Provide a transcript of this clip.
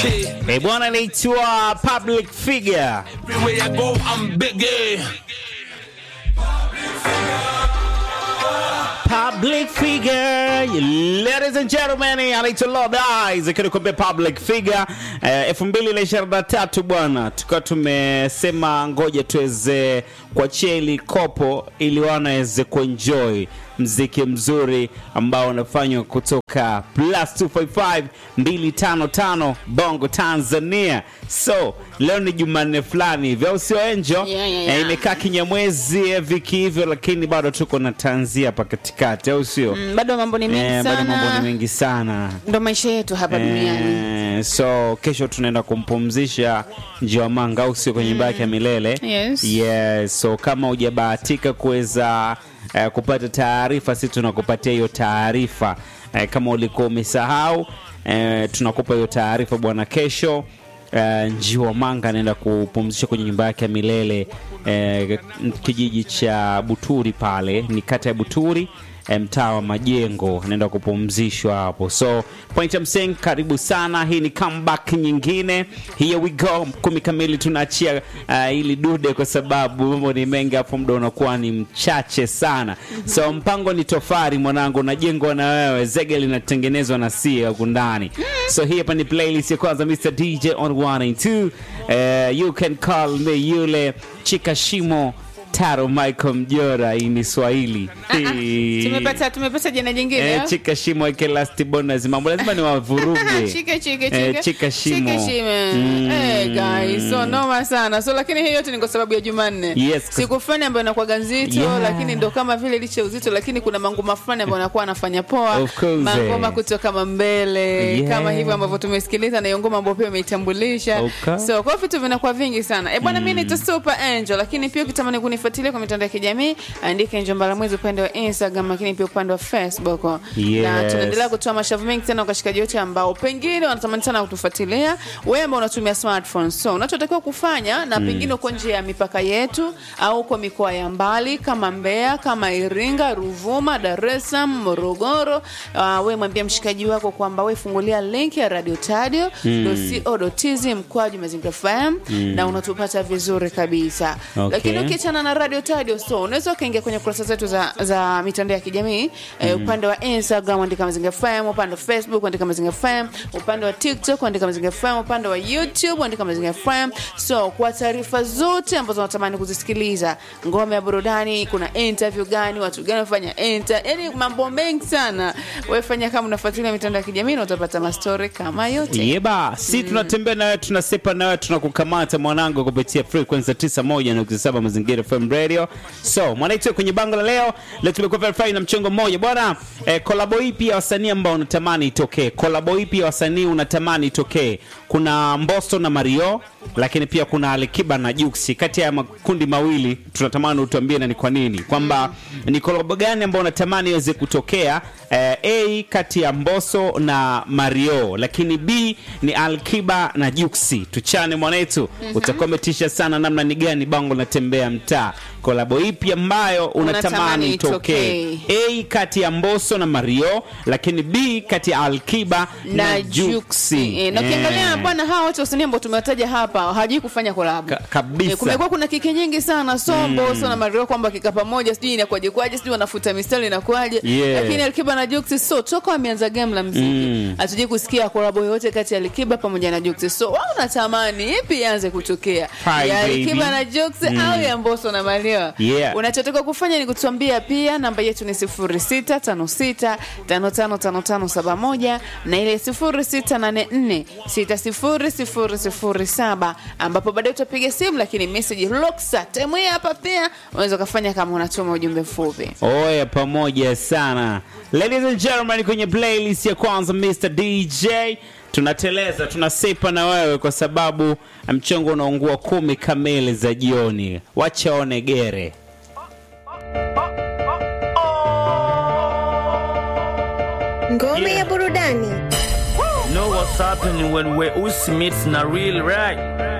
Eh, bwana anaitwa Public Figure. Everywhere I go, I'm biggie. Public Figure. Ladies and gentlemen, anaitwa Lord Eyes akiwa anakuambia Public Figure. Eh, elfu mbili na ishirini na tatu bwana, tukawa tumesema ngoja tuweze kuachia ili kopo ili wanaweze kuenjoy mziki mzuri ambao unafanywa kutoka plus 255 255 Bongo Tanzania. So leo ni Jumanne fulani hivi, au sio Enjo? Yeah, yeah, yeah. Eh, imekaa kinyamwezi eh, viki hivyo, lakini bado tuko na tanzia hapa katikati, au sio? Mm, bado mambo ni mengi Eh, bado mambo ni sana mengi sana ndo maisha yetu hapa duniani Eh, so kesho tunaenda kumpumzisha Njiwa Manga au sio kwenye nyumba yake ya milele Yes. yes. So kama hujabahatika kuweza eh, kupata taarifa, si tunakupatia hiyo taarifa eh, kama ulikuwa umesahau eh, tunakupa hiyo taarifa bwana. Kesho eh, Njiwa Manga anaenda kupumzisha kwenye nyumba yake ya milele eh, kijiji cha Buturi pale, ni kata ya Buturi eh, mtaa wa Majengo, anaenda kupumzishwa hapo. So point I'm saying, karibu sana. Hii ni comeback nyingine, here we go. Kumi kamili tunaachia uh, ili dude, kwa sababu mambo ni mengi, hapo muda unakuwa ni mchache sana. So mpango ni tofari, mwanangu, unajengwa na wewe, zege linatengenezwa na sie huku ndani. So hii hapa ni playlist ya kwanza, Mr DJ on 1 and 2. Uh, you can call me yule chika shimo Taro Michael Mjora, hii ni Swahili. Hii. tumepata tumepata jina jingine Eh, ah? chika shimo eke last bonus mambo lazima ni wavuruge Chike, chike, Eh, chike. chika shimo. Chike, shime. Mm. Eh, guys, so noma sana so lakini hii yote ni kwa sababu ya jumanne Yes. siku fulani ambayo inakuwaga nzito Yeah. lakini ndo kama vile licha uzito lakini kuna mangoma fulani ambayo anakuwa anafanya poa Of course, mangoma eh. kutoka mambele Yeah. kama hivyo ambavyo tumesikiliza na hiyo ngoma ambayo pia umeitambulisha Okay. so kwa hiyo vitu vinakuwa vingi sana e bwana mi naitwa super angel lakini pia ukitamani kunifuatilia kwa mitandao ya kijamii andika angel mbalamwezi upande wa instagram lakini pia upande wa facebook na Yes. tunaendelea kutoa mashavu mengi sana kwa washikaji wote ambao pengine wanatamani sana kutufuatilia wewe ambao unatumia smartphone so unachotakiwa kufanya na pengine uko nje ya mipaka yetu au uko mikoa ya mbali kama mbeya kama iringa ruvuma dar es salaam morogoro uh, we mwambia mshikaji wako kwamba we fungulia link ya radio tadio co tz mkwaju mazingira fm na unatupata vizuri kabisa Okay. lakini ukiachana na radio tadio so unaweza ukaingia kwenye kurasa zetu za, za mitandao ya kijamii eh, upande wa instagram andika mazingira fm upande wa facebook andika mazingira fm upande wa tiktok andika mazingira fm upande wa youtube andika mazingira fm so kwa taarifa zote ambazo unatamani kuzisikiliza ngome ya burudani kuna interview gani watu gani wafanya enter yani mambo mengi sana wefanya kama unafuatilia mitandao ya kijamii na utapata mastori kama yote yeba si tunatembea nawe tunasepa nawe tunakukamata mwanangu kupitia frequency 91.7 mazingira FM radio so mwanaitwa kwenye bango la leo leo tumekuwa verify na mchongo mmoja bwana eh, kolabo ipi ya wasanii ambao unatamani itokee kolabo ipi ya wasanii unatamani itokee kuna mbosto na mario lakini pia kuna alikiba na juksi kati ya makundi mawili tunatamani utuambie na ni kwa nini kwamba ni kolabo gani ambao unatamani iweze kutokea eh, a kati ya mboso na mario lakini b ni alkiba na juksi tuchane mwanetu utakuwa umetisha sana namna ni gani bango natembea mtaa kolabo ipi ambayo unatamani Unatamani itokee itokee. a kati ya mboso na mario lakini b kati ya alkiba na, na juksi juksi e, na ukiangalia Eh. bwana hawa wote wasanii ambao tumewataja hapa hawajui kufanya kolabo Ka- kabisa. Eh, kumekuwa kuna kiki nyingi sana sombo mm. na mario kwamba kika pamoja sijui inakuwaje kwaje sijui wanafuta mistari inakuwaje Yeah. lakini alikiba na juksi so toka wameanza game la mziki Mm. hatujui kusikia kolabo yoyote kati ya alikiba pamoja na juksi so wao natamani ipi ianze kutokea Hi, ya alikiba baby. na juksi au ya mboso na mario Yeah. unachotakiwa kufanya ni kutuambia pia namba yetu ni 0656555571 na ile 0684600007 ambapo baadaye utapiga simu lakini message loksa temu hii hapa pia unaweza ukafanya kama unatuma ujumbe mfupi oya pamoja sana ladies and gentlemen kwenye playlist ya kwanza mr dj tunateleza tunasepa na wewe kwa sababu mchongo unaungua kumi kamili za jioni wachaone gere Ngome ya burudani. Know what's happening when we Uzi meets na real right?